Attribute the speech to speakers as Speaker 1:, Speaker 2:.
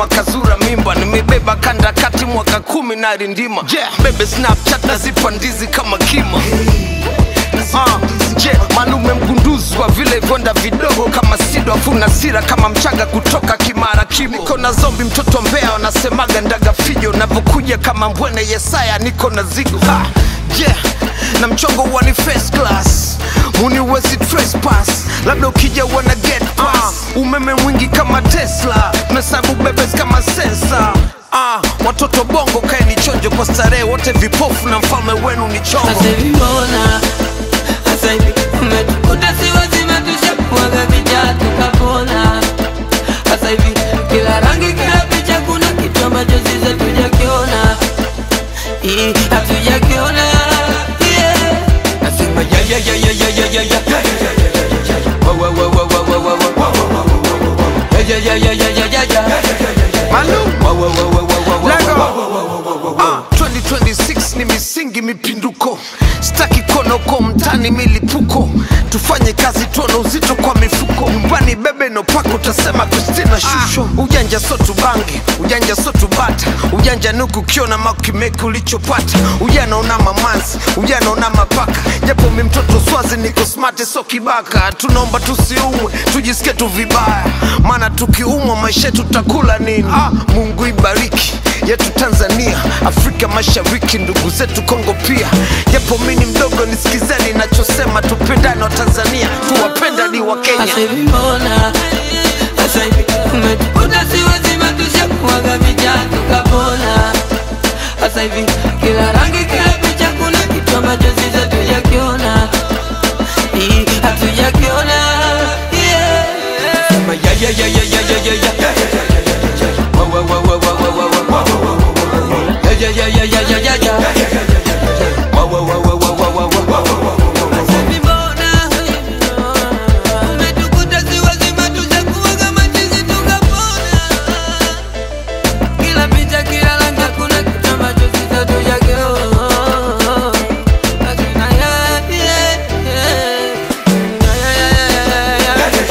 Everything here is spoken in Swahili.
Speaker 1: nyuma kazura mimba nimebeba kanda kati mwaka kumi na rindima yeah. bebe snapchat nazipa ndizi kama kima Ah, je malume mgunduzi wa vile vonda vidogo kama sido afuna sira kama mchaga kutoka kimara kimo niko na zombi mtoto mbea wanasemaga ndaga fijo navyokuja kama mbwene yesaya niko na zigo ha, yeah na mchongo huwa ni first class muniwezi trespass labda ukija wana get pass umeme mwingi kama tesla mesabu bebes kama sensa Ah, watoto bongo kaeni chonjo kwa starehe wote vipofu na mfalme wenu ni chongo
Speaker 2: Sasa hivi mbona sasa hivi umetukuta si wazima tushakuaga vijana tukapona. Sasa hivi kila rangi kila picha kuna kitu ambacho sisi hatujakiona, Ii, hatujakiona yeah. Nasema ya ya ya ya ya ya ya ya Wa, wa, wa, wa, wa, wa, wa, wa. Ya ya ya ya ya ya ya
Speaker 1: Malum.
Speaker 2: Wa, wa, wa, wa, wa, wa, wa,
Speaker 1: Lego.
Speaker 2: wa, wa, wa, wa, wa.
Speaker 1: Ah, 2026 ni misingi mipinduko staki konoko mtani milipuko tufanye kazi tuone uzito kwa mifuko nyumbani bebe nopako utasema kristina shusho ujanja so tubange ujanja so tubata ujanja nuku ukiona makimeki ulichopata ujana una mamanzi ujana una mapaka japo mi mtoto swazi niko smart so kibaka tunaomba tusiumwe tujisikie tu vibaya maana tukiumwa maisha yetu tutakula nini ah, mungu ibariki yetu Tanzania, Afrika Mashariki, ndugu zetu Kongo pia. Japo mimi ni mdogo, nisikizeni nachosema, tupendane wa Tanzania, tuwapenda ni wa Kenya.
Speaker 2: Sasa hivi mbona sasa hivi umetukuta si wazima tushakuaga vijana tukapona. Sasa hivi kila rangi kila picha kuna kitu ambacho sisi hatujakiona, Ii, hatujakiona yeah. Sema ya ya ya ya ya ya ya ya Wa, wa, wa, wa, wa, wa, wa, wa, wa. Ya ya ya ya ya ya ya ya Wa, wa, wa, wa, wa,